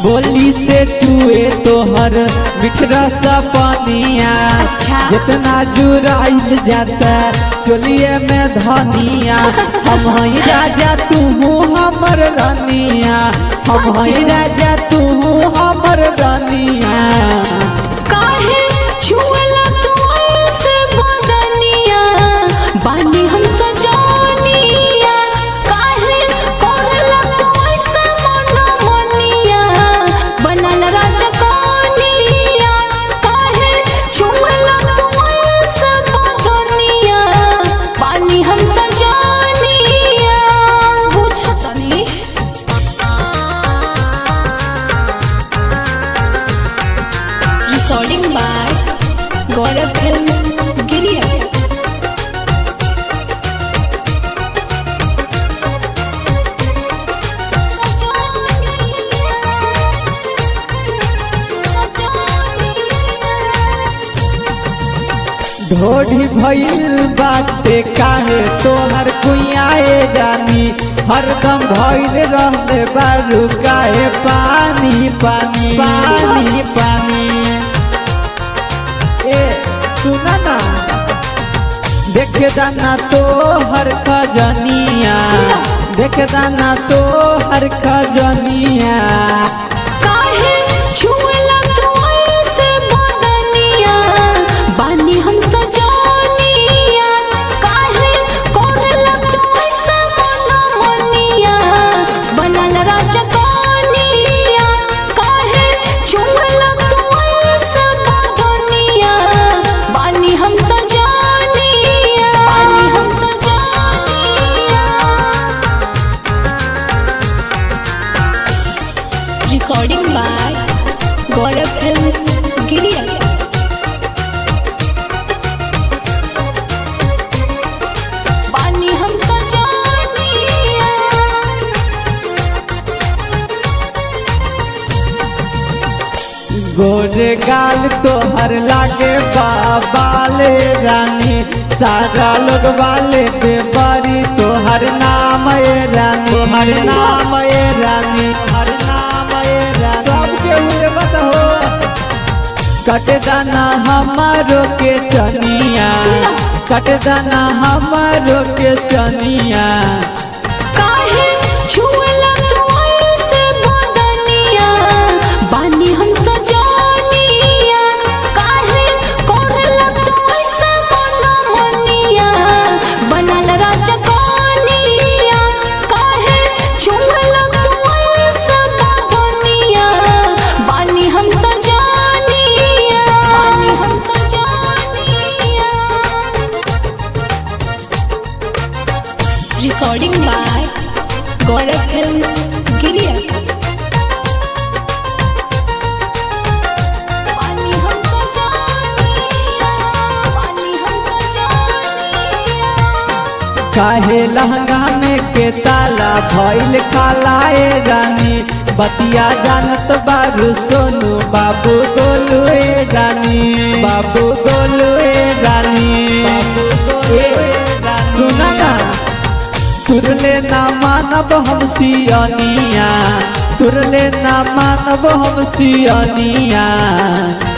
बोली से चुए तोहर बिखरा सा पानिया अच्छा। जितना जुराइल जाता चोलिए में धनिया हम हई राजा तू हमर रानिया हम हई राजा तू हमर रानिया काहे छुअला तू ऐसे बदनिया बानी हम तो जानिया काहे करला तू ऐसे मनमनिया बनल राजा कनिया काहे छुअला तू ऐसे बदनिया बानी हम तो जानिया बुझतनी recording by Gaurav Film Giriya. ढोढ़ी भइल बाटे काहे तोहर कुइयाए जानी हरदम भइल रहले बारू काहे पानी पानी पानी पानी ए सुना ना देख दाना तो हर खजनिया देख दाना तो हर खजनिया काहे छुअला तू ऐसे बदनिया बानी हम सजानिया काहे करला तू ऐसे मनमनिया बनल राजा कनिया काहे छुअला तू ऐसे बदनिया बानी हम सजानिया बानी हम सजानिया recording by Gaurav Films Giriya. पानी हम सजानिया गोरे गाल तोहर लागे बाबाले रानी सारा लोग वाले पे बड़ी तोहर नाम ए रानी हर नाम ए रानी हर नाम ए रानी सबके हुए मत हो कट दाना हमारो के चनिया कट दाना हमारो के चनिया काहे छुअला तू ऐसे बदनिया बानी हम सजानिया काहे करला तू ऐसे मनमनिया बनल राजा कनिया काहे छुअला तू ऐसे बदनिया बानी हम सजानिया बानी हम सजानिया recording by Gaurav Films Giriya. पानी हम सजानिया, पानी हम सजानिया। काहे लहंगा में के ताला भइल कालाए रानी बतिया जानत बारू सोनू बाबू गोलू ए रानी बाबू गोलू ए रानी ए, सुना ना तुरले ना मानब हम सियनिया तुरले ना मानब हम सियनिया